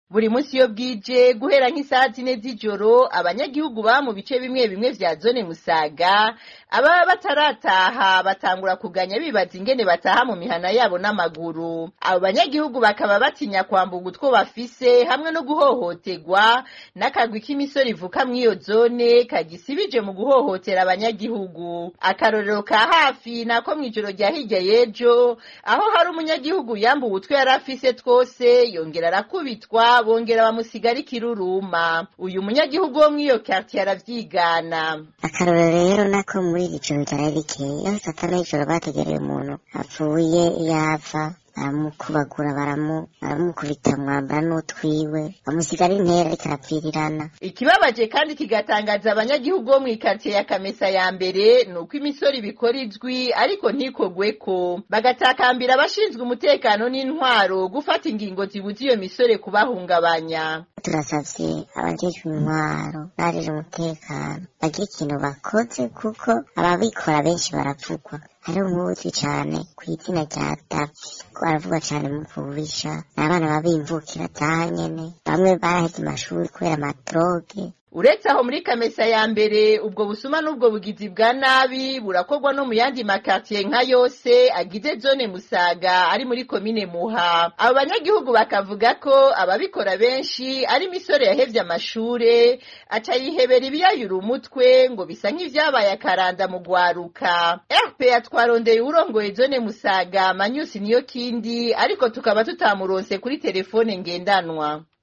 buri munsi iyo bwije guhera nk'isaha zine z'ijoro abanyagihugu baba mu bice bimwe bimwe vya zone musaga ababa batarataha batangura kuganya bibaza ingene bataha mu mihana yabo n'amaguru abo banyagihugu bakaba batinya kwambuga utwo bafise hamwe no guhohoterwa n'akagwi k'imisoro ivuka mw'iyo zone kagisibije mu guhohotera abanyagihugu akarorero ka hafi nako mw'ijoro rya hirya y'ejo aho hari umunyagihugu yambuwe utwo yari afise twose yongera arakubitwa bongera bamusigara ikiruruma uyu munyagihugu wo mw'iyo quartier aravyigana akarorero rero nako muri iri joro ryari rikeye aho saa tanu y'ijoro bategereye umuntu apfuye yava baramukubagura baramukubita mwambara n'utwiwe bamusigara intera ariko arapfirirana ikibabaje kandi kigatangaza abanyagihugu bo mw'ikaritsiye ya kamesa ya mbere ni uko imisoro ibikora izwi ariko ntikogweko bagatakambira abashinzwe umutekano n'intwaro gufata ingingo zibuza iyo misore kubahungabanya turasavye abajejwe intwaro n'abajejwe umutekano bagira ikintu bakoze kuko ababikora benshi baravugwa hariho nk'uzwi cane kw'izina rya davi ko baravugwa cane mu kubisha ni abana babimvukira zaha nyene bamwe baraheze amashuri kubera amadroge uretse aho muri kamesa ya mbere ubwo busuma n'ubwo bugizi bwa nabi burakorwa no mu yandi makartiye nka yose agize zone musaga ari muri komine muha abo banyagihugu bakavuga ko ababikora benshi ari imisore yahevye amashure aca yihebera ibiyayura umutwe ngo bisa nk'ivyabaye akaranda mu gwaruka rpa twarondeye urongoye zone musaga manyusi niyo kindi ariko tukaba tutamuronse kuri telefone ngendanwa